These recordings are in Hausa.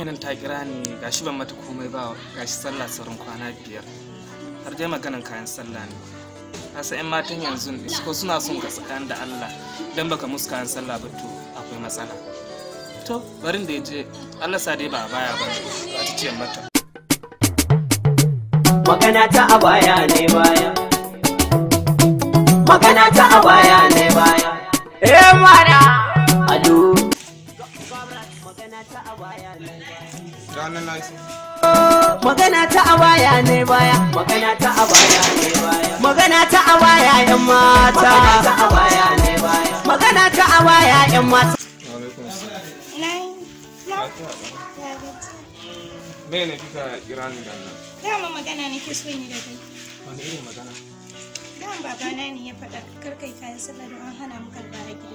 yarinya nan ta kira ni gashi ban mata komai ba gashi sallah sauran kwana biyar har dai maganan kayan sallah ne kasa yan matan yanzu ko suna son ka tsakanin da Allah dan baka musu kayan sallah ba to akwai matsala to barin da ya je Allah sa dai ba a baya ba a ta ce mata magana ta a baya ne baya magana ta a baya ne baya eh mana ado magana ta a baya ne ranar lafiya magana ta a baya ne baya magana ta a baya ne baya magana ta a baya yan mata magana ta a baya ne baya magana ta a baya yan mata alaikum salam Nai, ma, lafiya ɗan. ya gaji. me ne kika kira ni da nan Dama magana nake so ni da kai. wani irin magana Dama babana ne ya faɗa kar kai kayan sallah don an hana mu karɓa a gida.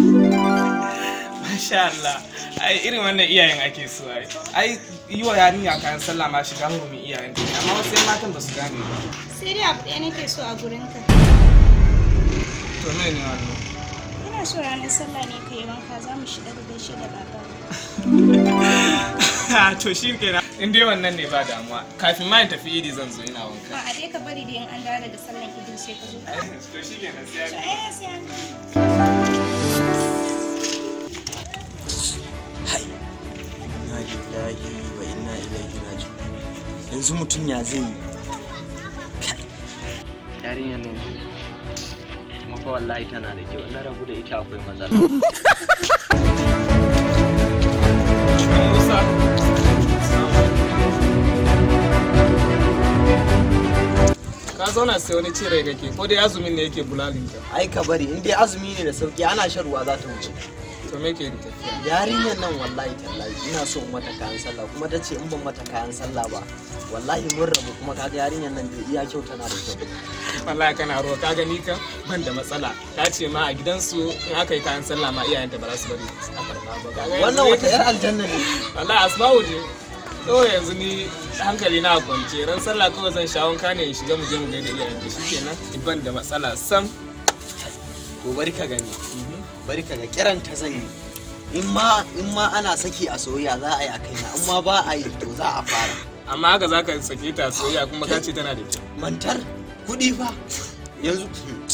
Masha Allah, ai irin wannan iyayen ake so ai. Ai yi wa yarinya kayan sallah ma shiga hurumin iyayen ta ne, amma wasu yan matan ba su gane ba. Sai dai abu ɗaya nake so a gurinka. To me ne wannan? Ina so ranar sallah ne ka yi wanka za mu shiga da gaishe da baba. to shi kenan. In dai wannan ne ba damuwa. Kafin ma in tafi idi zan zo ina wanka. Ma a dai ka bari da in an dawo daga sallan idin sai ka zo. To shi kenan sai To ya ai sai an inna lillahi wa inna ilaihi raji'un yanzu mutum ya zai yi yarinyar nan kuma fa wallahi tana da kyau na rabu da ita akwai matsala Musa. Ka zauna sai wani cire kake ko dai azumin ne yake bulalin ka. ai ka bari in dai azumi ne da sauki ana shan ruwa za ta wuce To me ke tafiya? yarinyar nan wallahi tallahi ina so in mata kayan sallah kuma ta ce in ban mata kayan sallah ba wallahi mun rabu kuma kaga yarinyar nan da iya kyau tana da kyau wallahi kana ruwa ka gani ka ban da matsala ta ce ma a gidansu in aka yi kayan sallah ma iyayenta ba za su bari a karba ba Kaga yanzu wannan ne- wata yar aljanna ne wallahi asma'u je kawai yanzu ni hankali na kwance ran sallah kawai zan sha wanka ne in shiga mu je mu gaida iyayenta shikenan ban da matsala sam to bari ka gani bari ka ga kiran ta zan yi in ma in ma ana saki a soyayya za a yi a kaina in ma ba a yi to za a fara amma haka zaka sake ta soyayya kuma ka ce tana da kyau mantar kuɗi fa yanzu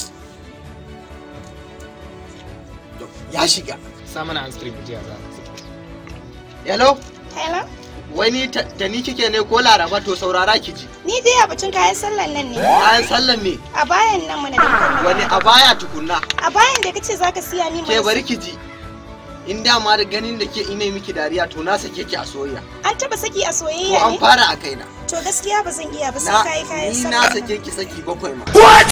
ya shiga sa mana an stream jiya za hello Hello? wani ta ta ni kike ne ko laraba to saurara ki ji Ni dai a batun kayan sallan nan ne. bayan sallan me A bayan nan mana da muka wani a baya tukunna A bayan da kace zaka siya ni ke mana- bari ki ji in dama da ganin da ke ina miki dariya to na sake ki a soyayya An taba saki a ko soyayya an ne? fara a kaina To gaskiya ba zan iya ba sai na kayi kayan ni sallah. na sake ki saki bakwai ma